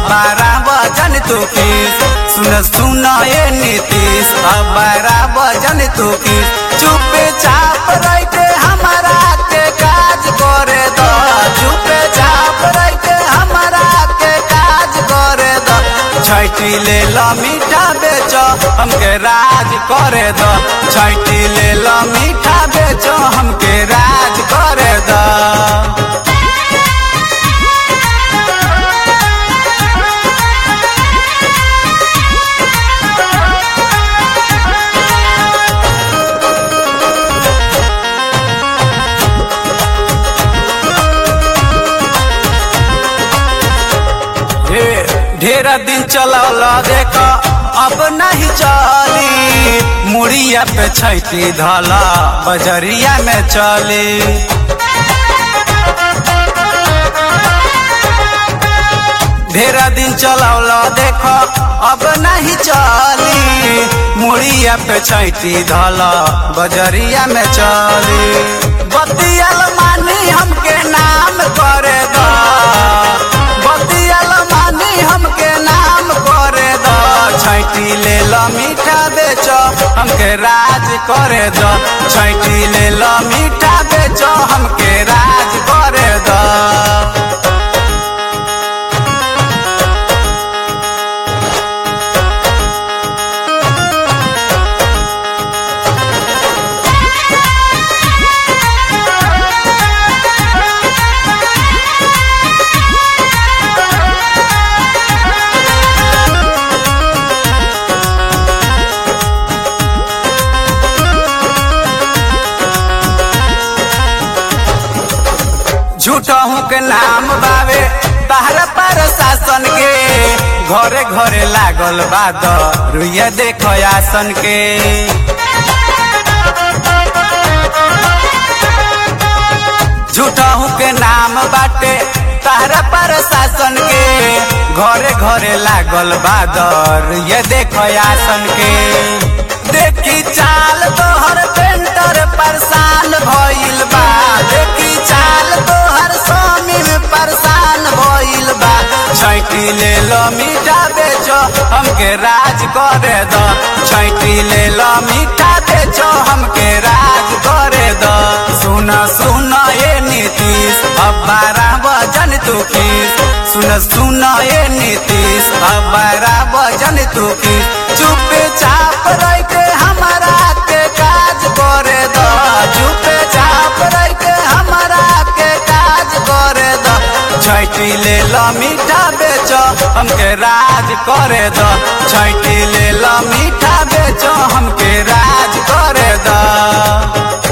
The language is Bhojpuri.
अबारा वजन तू किस सुन सुन ए नीतीश अबारा वजन तू किस चुपे चाप रह के हमारा के काज करे दो चुपे चाप रह के हमारा के काज करे दो छैटी ले लो मीठा बेचो हमके राज करे दो छैटी ले लो मीठा बेचो हमके राज करे दो हे ढेर दिन चलल देख अब नहीं चली मुड़िया पे छैती धला बजरिया में चली ढेर दिन चलौल देख अब नहीं चली मुड़िया पे छैती धला बजरिया में चली बतियल मानी हमके नाम करे दो बतियल मानी हमके नाम करे दो छैटी ले लो मीठा बेचो हमके राज करे दो छैटी ले लो मीठा बेचो हमके राज करे दो झूठहू के नाम बावे तहरा पर शासन के घरे घरे लागल बाद रुइया देखो आसन के झूठहू के नाम बाटे तहरा पर शासन के घरे घरे लागल बादर ये देखो आसन के देखी चाल तोहर पेंटर परेशान भइल बा देखी चाल तोहर स्वामी में परेशान भइल बा छैटी ले लो मीठा बेचो हमके राज करे दो छैटी ले लो मीठा बेचो हमके राज करे दो सुन सुन ए नीतीश अबारा वजन तू किस सुन सुन ए नीतीश अबारा वजन तू किस चुपे चाप रह के हमारा के काज करे दो चुपे चाप रह के हमारा के काज करे दो छैटी ले लो मीठा बेचो हमके राज करे दो छैटी ले लो मीठा बेचो हमके राज करे दो